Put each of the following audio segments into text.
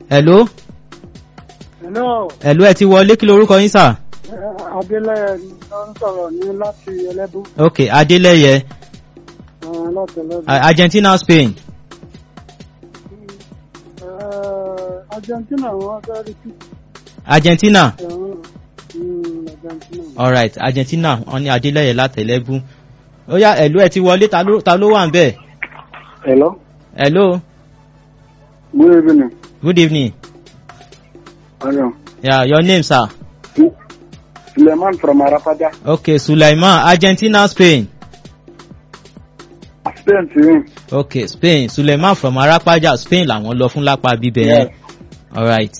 hello Hello, hello ẹ ti wọlé kí lorúkọ yín sà. Adélẹ̀ ló ń sọ̀rọ̀ ní láti Ẹlẹ́bú. ok adélẹ́yẹ eh, Láti Ẹlẹ́bú. A- argentina spain Eh, Argentina wọ́n fẹ́ rí sí argentina ẹ̀hún. Mm, Argentina. alright argentina wọn ní adélẹ́yẹ látẹ̀lẹ́bù ó yá hello ẹ ti wọlé ta ló ta ló wà ń bẹ̀ Hello, hello good evening. good evening Hello. yeah, your name sir. Suleiman from Arapada. ok sulaiman argentina spain Spain ti win. ok spain sulaiman from arapaja spain làwọn lọ fún lápá bíbẹ yẹn alright.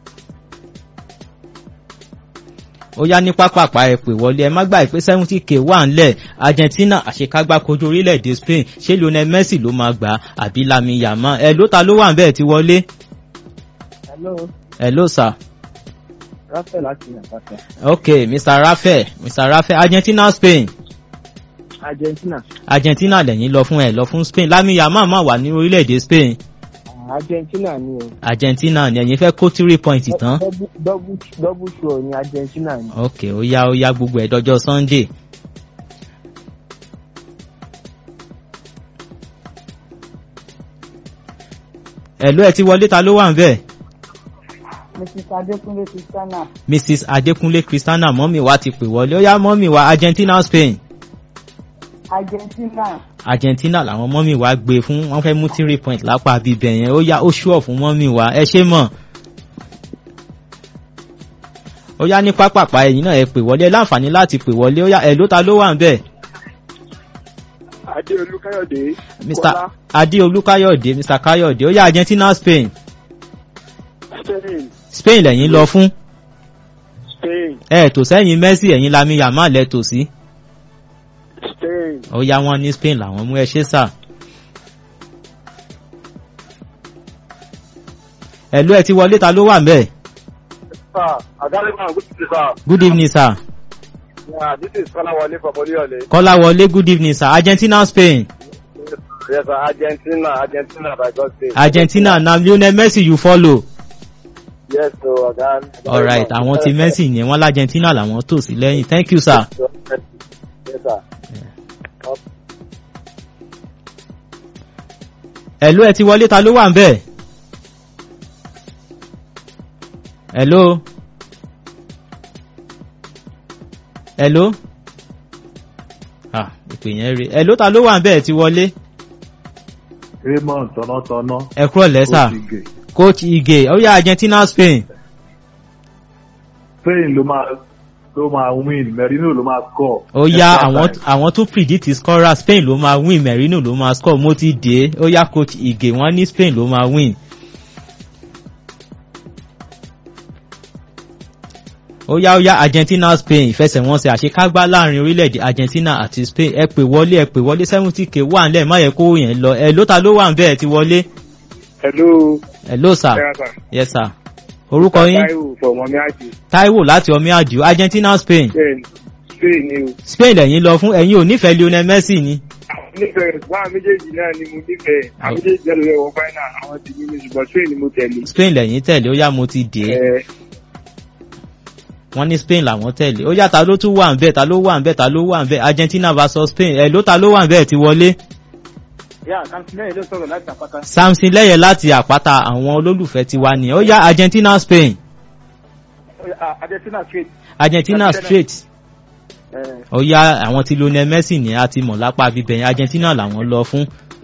ó yá ní pápápá ẹ pè wọlé ẹ má gbà pé seventy k wà ńlẹ̀ argentina àṣekágbá kojú orílẹ̀-èdè spain ṣé lionel messi ló máa gbà á àbí lami yama ẹ ló ta ló wà ń bẹ́ẹ̀ ti wọlé Hello, ẹ ló sà Rafael láti Àpáta. ok mr rafael mr rafael argentina spain Argentina. argentina lẹ́yìn lọ fún ẹ lọ fún spain lami yama máa wà ní orílẹ̀-èdè spain Argentina ni o. argentina ni ẹ̀yin fẹ́ kó three point tán Double double sure ni Argentina ni. ok ó yá ó yá gbogbo ẹ̀ dọjọ́ sunday. ẹ̀lú ẹ̀ ti wọlé ta ló wà ń bẹ̀. Mrs. Adékúnlé Christiana. mrs adekunle christiana mọ́mì wa ti pè wọlé ó yá mọ́mì wa argentina spain Argentina. argentina làwọn mọ́mì wa gbé fún wọ́n fẹ́ mú three point lápá bíbẹ̀ yẹn ó yá ó ṣúọ̀ fún mọ́mì wa ẹ ṣé mọ̀. ó yá ní pápápá ẹ̀yìn náà ẹ pè wọlé ẹ láǹfààní láti pè wọlé ó yá ẹ̀ ló ta ló wà ń bẹ̀. Adéolú Káyọ̀dé. mr adeolu kayode mr kayode ó yá argentina spain Spain. spain lẹ́yìn lọ fún Spain. ẹ tò sẹ́yìn messi ẹ̀yìn lami yamal lẹ tò sí Spain. ó yá wọn ní spain làwọn mú ẹ ṣe sà. ẹ̀lú ẹ ti wọlé ta ló wà ń bẹ̀. Sir, Adaleman, good evening, sir. good evening sir. Yeah, this is Kọ́láwọlé from Olúyọ̀lé. kọ́lá wọlé good evening sir argentina spain Yes, sir. Argentina, Argentina by God's grace. argentina na lionel messi you follow. Yes, so ọ̀gá. alright àwọn ti messi yẹn wọn l'argentina làwọn tò sí lẹ́yìn thank you sir. Yes, sir. ẹ̀lú ẹ ti wọlé ta ló wà ń bẹ̀. ẹ̀lú. ẹ̀lú. ah ìpè yẹn rí ẹ̀lú ta ló wà ń bẹ̀ ti wọlé. raymond tọ̀nàtọ̀nà ẹ kúrò lẹ́sà Oṣìgè. coach ige ó yá argentina spain spain ló máa ló máa win merino ló máa score. ó yá Extra àwọn time. àwọn tó predict scorer spain ló máa win merino ló máa score mo ti dé ó yá coach ige wọ́n ní spain ló máa win. ó yá ó yá argentina spain ìfẹsẹ̀wọnsẹ̀ àṣekágbá láàrin orílẹ̀-èdè argentina àti spain ẹ pè wọlé ẹ pè wọlé seventy k wà nílẹ̀ má yẹ kó yẹn lọ ẹ ló ta ló wà ń bẹ́ẹ̀ ti wọlé Hello. ẹ ló sà Yes, sir. yes sir orúkọ yín Táíwò from Omiaji. taiwo láti omi àjò argentina spain Spain. Spain ni o. spain lẹ́yìn lọ fún ẹ̀yin ò nífẹ̀ẹ́ lionel messi ni Nífẹ̀ẹ́ wá méjèèjì náà ni mo nífẹ̀ẹ́. Àwọn méjèèjì náà ló yẹ wọ fáínà. Àwọn ti ní mi ṣùgbọ́n Spain ni mo tẹ̀lé. spain lẹ́yìn tẹ̀lé ó yá mo ti dé Ẹ wọ́n ní spain làwọn tẹ̀lé ó yá ta ló tún wà ń bẹ́ẹ̀ ta ló wà ń bẹ́ẹ̀ ta ló wà ń bẹ́ẹ̀ argentina versus spain ẹ̀ ló ta ló wà ń bẹ́ẹ̀ ti wọlé yà kàńtìlẹ́yìn ló sọ̀rọ̀ láti àpáta. samson lẹ́yẹ láti àpáta àwọn olólùfẹ́ ti wá ní ó yá argentina spain Argentina straight. argentina Argentina. straight Ẹ ó yá àwọn ti lionel messi ní a ti mọ̀ lápá bíbẹ̀yìn argentina làwọn lọ fún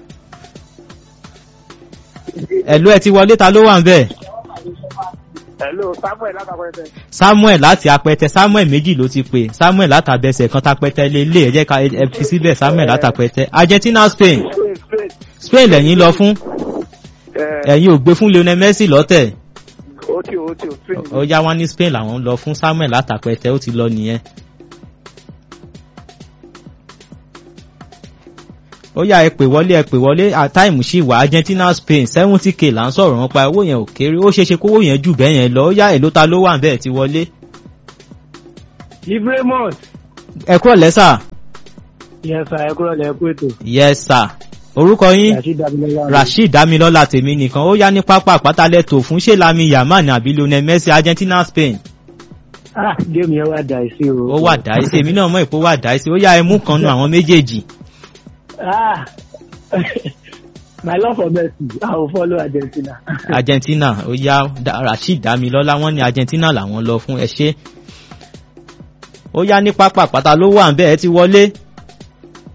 ẹ̀lú ẹ ti wọlé ta ló wà ń bẹ́ẹ̀ Hello Samuel látàkọ́yẹ̀tẹ̀. samuel láti apẹtẹ samuel méjì ló ti pè samuel látàbẹsẹ kan tapẹtẹ lélẹ ẹ jẹ ká ẹ fi síbẹ samuel látàpẹtẹ argentina spain Spain Spain. spain lẹ́yìn lọ fún Ẹ ẹ̀yin ò gbé fún lionel messi lọ́tẹ̀ ó tí ó tí ó Spain. ó yá wọn ní spain làwọn ń lọ fún samuel látàpẹtẹ ó ti lọ nìyẹn. ó yá ẹ pè wọlé ẹ pè wọlé àtàìmù sí wà argentina spain seventy k là ń sọ̀rọ̀ wọn pa owó yẹn ò kéré ó ṣeéṣe kówó yẹn jù bẹ́ẹ̀ yẹn lọ ó yá èló ta ló wà bẹ́ẹ̀ ti wọlé. Ibrahimot. ẹ kúrò lẹ́sà Yes sir, ẹ kúrò lẹ́kú ètò. yes sir orúkọ yín Rashid Damilola. rasheed damilọ́lá tèmi nìkan ó yá ní pápá àpátálẹ̀ tó fún ṣé lami yamal ní àbí lionel messi argentina spain Ah, géèmù yẹn wá dà sí o. ó wà dáìsí èmi náà mọ̀ ìpó wà dáìsí ó yá ẹmú kan nu àwọn méjèèjì Ah, my love for Messi, I will follow Argentina. argentina ó yá Da- rasheed damilọ́lá wọ́n ní argentina làwọn lọ fún ẹ ṣé ó yá ní pápá àpáta ló wà ń bẹ́ẹ̀ ti wọlé